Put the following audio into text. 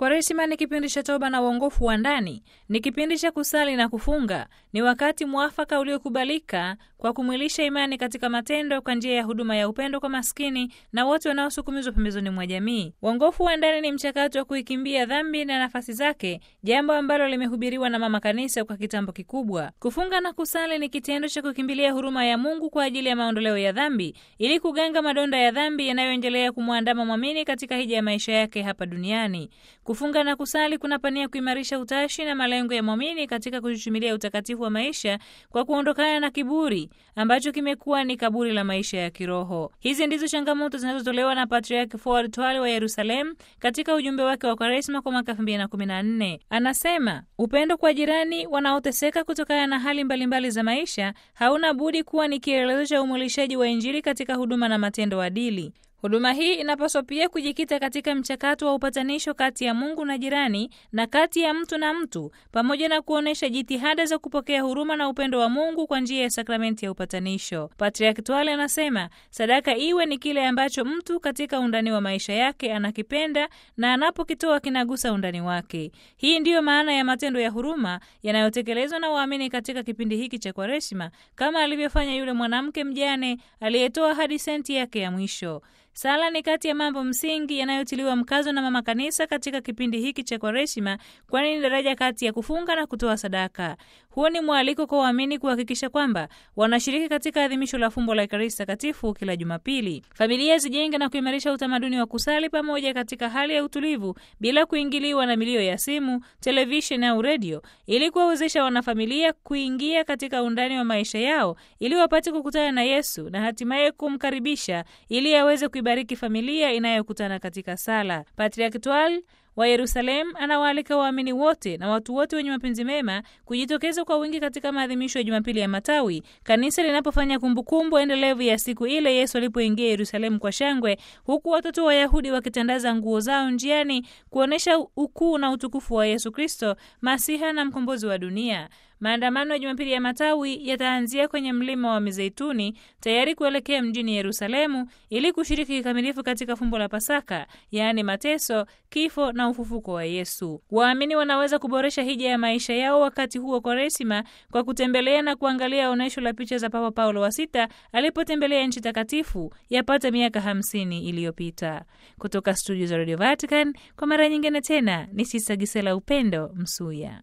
Kwaresima ni kipindi cha toba na uongofu wa ndani, ni kipindi cha kusali na kufunga, ni wakati mwafaka uliokubalika kwa kumwilisha imani katika matendo kwa njia ya huduma ya upendo kwa maskini na wote wanaosukumizwa pembezoni mwa jamii. Uongofu wa ndani ni mchakato wa kuikimbia dhambi na nafasi zake, jambo ambalo limehubiriwa na Mama Kanisa kwa kitambo kikubwa. Kufunga na kusali ni kitendo cha kukimbilia huruma ya Mungu kwa ajili ya maondoleo ya dhambi, ili kuganga madonda ya dhambi yanayoendelea kumwandama mwamini katika hija ya maisha yake hapa duniani. Kufunga na kusali kunapania kuimarisha utashi na malengo ya mwamini katika kuchuchumilia utakatifu wa maisha kwa kuondokana na kiburi ambacho kimekuwa ni kaburi la maisha ya kiroho. Hizi ndizo changamoto zinazotolewa na Patriarki Fuad Twale wa Yerusalemu katika ujumbe wake wa Kwaresma kwa mwaka 2014. Anasema upendo kwa jirani wanaoteseka kutokana na hali mbalimbali mbali za maisha hauna budi kuwa ni kielelezo cha umwilishaji wa Injili katika huduma na matendo adili. Huduma hii inapaswa pia kujikita katika mchakato wa upatanisho kati ya Mungu na jirani na kati ya mtu na mtu, pamoja na kuonyesha jitihada za kupokea huruma na upendo wa Mungu kwa njia ya sakramenti ya upatanisho. Patriarki Twale anasema sadaka iwe ni kile ambacho mtu katika undani wa maisha yake anakipenda na anapokitoa kinagusa undani wake. Hii ndiyo maana ya matendo ya huruma yanayotekelezwa na waamini katika kipindi hiki cha Kwaresima, kama alivyofanya yule mwanamke mjane aliyetoa hadi senti yake ya mwisho. Sala ni kati ya mambo msingi yanayotiliwa mkazo na Mama Kanisa katika kipindi hiki cha Kwaresima, kwani ni daraja kati ya kufunga na kutoa sadaka. Huo ni mwaliko kwa waamini kuhakikisha kwamba wanashiriki katika adhimisho la fumbo la Ekaristi Takatifu kila Jumapili. Familia zijenge na kuimarisha utamaduni wa kusali pamoja katika hali ya utulivu, bila kuingiliwa na milio ya simu, televisheni au redio, ili kuwawezesha wanafamilia kuingia katika undani wa maisha yao, ili wapate kukutana na Yesu na hatimaye kumkaribisha ili aweze kuibariki familia inayokutana katika sala. Patriarki Twale wa Yerusalemu anawaalika waamini wote na watu wote wenye mapenzi mema kujitokeza kwa wingi katika maadhimisho ya Jumapili ya Matawi, kanisa linapofanya kumbukumbu endelevu ya siku ile Yesu alipoingia Yerusalemu kwa shangwe, huku watoto Wayahudi wakitandaza nguo zao njiani kuonyesha ukuu na utukufu wa Yesu Kristo, Masiha na mkombozi wa dunia. Maandamano ya Jumapili ya Matawi yataanzia kwenye mlima wa Mizeituni tayari kuelekea mjini Yerusalemu ili kushiriki kikamilifu katika fumbo la Pasaka, yaani mateso, kifo na ufufuko wa Yesu. Waamini wanaweza kuboresha hija ya maisha yao wakati huo Kwaresima kwa kutembelea na kuangalia onyesho la picha za Papa Paulo wa Sita alipotembelea nchi takatifu yapata miaka hamsini iliyopita. Kutoka studio za Radio Vatican kwa mara nyingine tena ni Sista Gisela Upendo Msuya.